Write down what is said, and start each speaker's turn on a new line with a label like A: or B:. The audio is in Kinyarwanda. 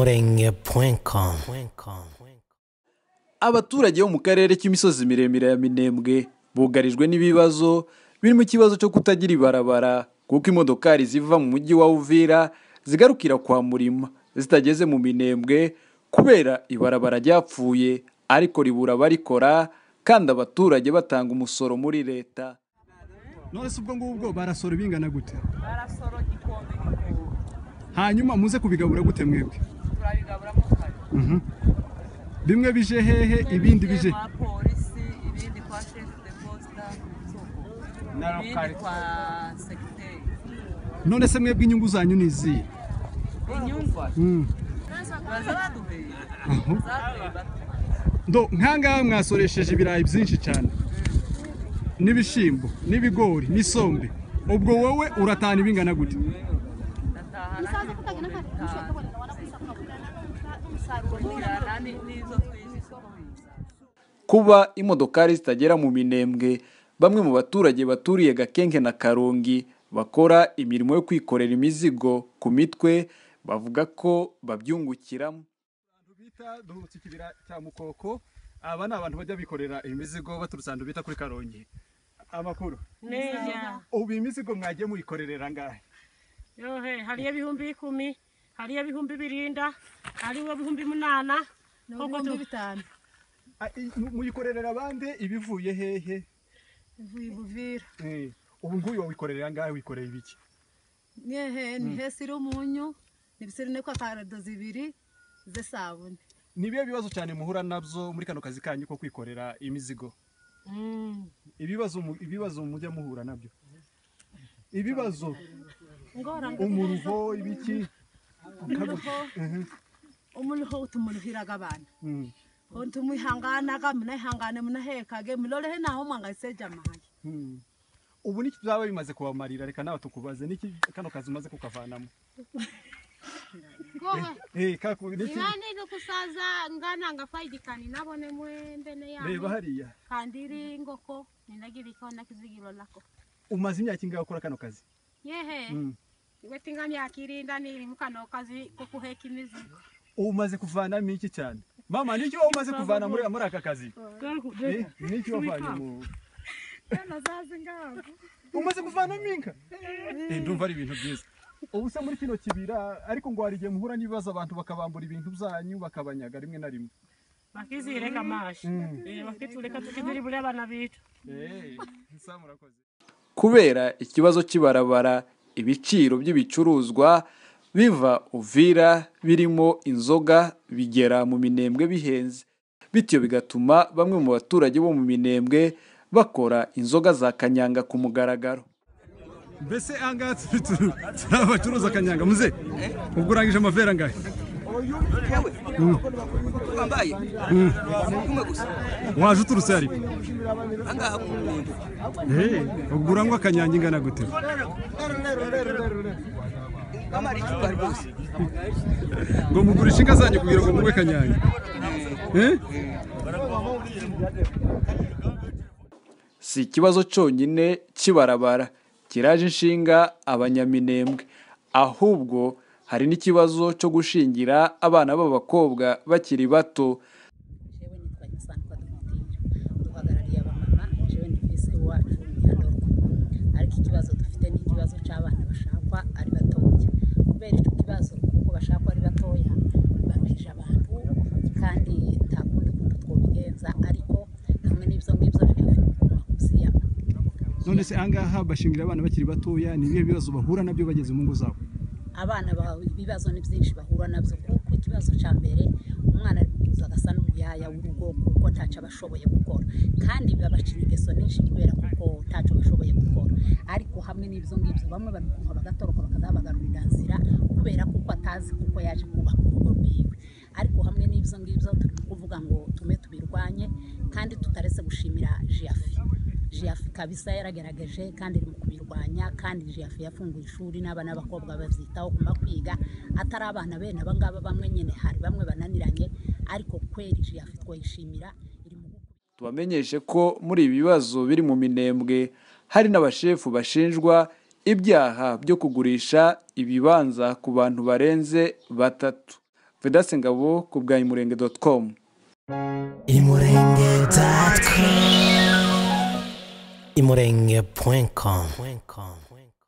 A: imurenge.com
B: abaturage bo mu karere k'imisozi miremire ya minembwe bugarijwe n'ibibazo birimo ikibazo cyo kutagira ibarabara kuko imodokari ziva mu mujyi wa uvira zigarukira kwa murima zitageze mu minembwe kubera ibarabara ryapfuye ariko ribura abarikora kandi abaturage batanga umusoro muri leta
C: none se ubwo ngubwo barasora bingana gute
D: barasoro igikombe gikombe
C: hanyuma muze kubigabura gute mwebwe
D: turabigaburamo kare
C: Mhm. bimwe bije hehe ibindi bije
D: kwa polisi ibindi kwa shefu de posita ibindi kwa segiteri
C: none se mwebwe inyungu zanyu ni izihe
D: inyungu
C: Mhm.
D: baza baduheye zaduheye batuye
C: ndo nkangaha mwasoresheje ibirayi byinshi cyane n'ibishyimbo n'ibigori n'isombe ubwo wowe uratahana ibingana gute
D: ndataha n'ibikombe bitanu kujyana ni- n'izo twinjiza uko biza
B: kuba imodokari zitagera mu minembwe bamwe mu baturage baturiye gakenke na karongi bakora imirimo yo kwikorera imizigo ku mitwe bavuga ko babyungukiramo
C: bita duhubutse ikibira cya mukoko aba ni abantu bajya bikorera imizigo baturutse ahantu bita kuri karongi amakuru
E: Neya.
C: ubu imizigo mwagiye muyikorerera ngahe
E: Yohe, hariyo ibihumbi ikumi, hariyo ibihumbi birinda, hariyo ibihumbi munana. Koko tu-
F: bitanu
C: A- i- mu- muyikorerera abandi ibivuye hehe
F: ivuye buvira
C: Eh, ubu nguyu wawikorerera ngahe wikoreye ibiki
F: nyehe ni hesi iri umunyu nibisirine kwa karado zibiri z'isabune
C: ni ibihe bibazo cyane muhura nabyo muri kano kazi kanyu ko kwikorera imizigo
E: Mm.
C: ibibazo mu- ibibazo mujya muhura nabyo ibibazo
F: ingorane
C: umuruho ibiki
F: umuruho umuruho tumurihiraga abana
C: Mm,
F: tumwihanganaga munahangane munahekage murorehe naho mwangayiseje amahaye
C: mm. ubu niki byaba bimaze kubamarira reka nawe tukubaze niki kano kazi umaze kukavanamo Eh, kaku- niki-
G: ibandi nukusaza ngana ngafaidikani nabone mwembene
C: reba
G: yabo
C: hariya
G: kandi iri ingoko ninagiriko nakizigiro lako
C: umaze imyaka ingahe ukora kano kazi
G: yehe
C: Mm.
G: wete ingani yakirinda niri mukano kazi ko kuheka imizigo
C: umaze kuvanamo iki cyane mama niki wowe umaze kuvana muri muri aka kazi Eh, niki wavanye mu umaze kuvanamo inka Eh, ndumva ari ibintu byiza ubu se muri kino kibira ariko ngo hari igihe muhura n'ibibazo abantu bakabambura ibintu byanyu bakabanyaga rimwe na rimwe
E: Bakizireka amashi.
C: Mm.
E: Eh, bakituleka tukiziribule abana bitu.
C: Eh, sa murakoze
B: kubera ikibazo cy'ibarabara ibiciro by'ibicuruzwa biva uvira birimo inzoga bigera mu minembwe bihenze bityo bigatuma bamwe mu baturage bo mu minembwe bakora inzoga za kanyanga ku mugaragaro
C: mbese ahangaha turi turi abacuruza akanyanga muze ubwo urangije amavera angahe
H: bambaye kumwe gusa
C: waje uturutse hari
H: ahangaha ku Rugondo.
C: ubwo urangwa akanyanga ingana gute
H: bamara icupa rwose
C: ngo mugurishe inka zanyu kugira ngo mugwe kanyanga Eh?
B: si ikibazo cyonyine cy'ibarabara kiraje inshinga abanyaminembwe ahubwo hari n'ikibazo cyo gushingira abana b'abakobwa bakiri bato
I: jewe nitwa Insanka Duhundira duhagarariye abamama jewe ndi visi wacu Nyandorwa ariko ikibazo dufite ni ikibazo cy'abana bashakwa ari batoya kubera icyo kibazo kuko bashakwa ari batoya bambije abantu kandi nta kundi kuntu twobigenza ariko hamwe n'ibyo ngibyo jewe uziyama
C: none se ahangaha bashingira abana bakiri batoya ni ibihe bibazo bahura nabyo bageze mu ngo zabo
I: abana bawe ibibazo ni byinshi bahura nabyo kuko ikibazo cya mbere umwana ari kuza agasa n'umuyaya w'urugo kuko ntacyo aba ashoboye gukora kandi babacira ingeso nyinshi kubera kuko ntacyo bashoboye gukora ariko hamwe n'ibyo ngibyo bamwe babikuha bagatoroka bakazabagarurira nzira kubera kuko atazi kuko yaje kubaka urugo rwiwe ariko hamwe n'ibyo ngibyo turi kuvuga ngo tume tubirwanye kandi tutaretse gushimira jiyafi jiyafu kabisa yaragerageje kandi iri mu kubirwanya kandi jiyafu yafunguye ishuri n'abana b'abakobwa babyitaho kuma kwiga atari abana bene aba ngaba bamwe nyine hari bamwe bananiranye ariko kweri jiyafu twayishimira iri mu
B: tubamenyeshe ko muri ibi bibazo biri mu minembwe hari n'abashefu bashinjwa ibyaha byo kugurisha ibibanza ku bantu barenze batatu vedase ngabo ku bwa imurenge doti komu
A: imurenge dati komu imurenge puwenkomu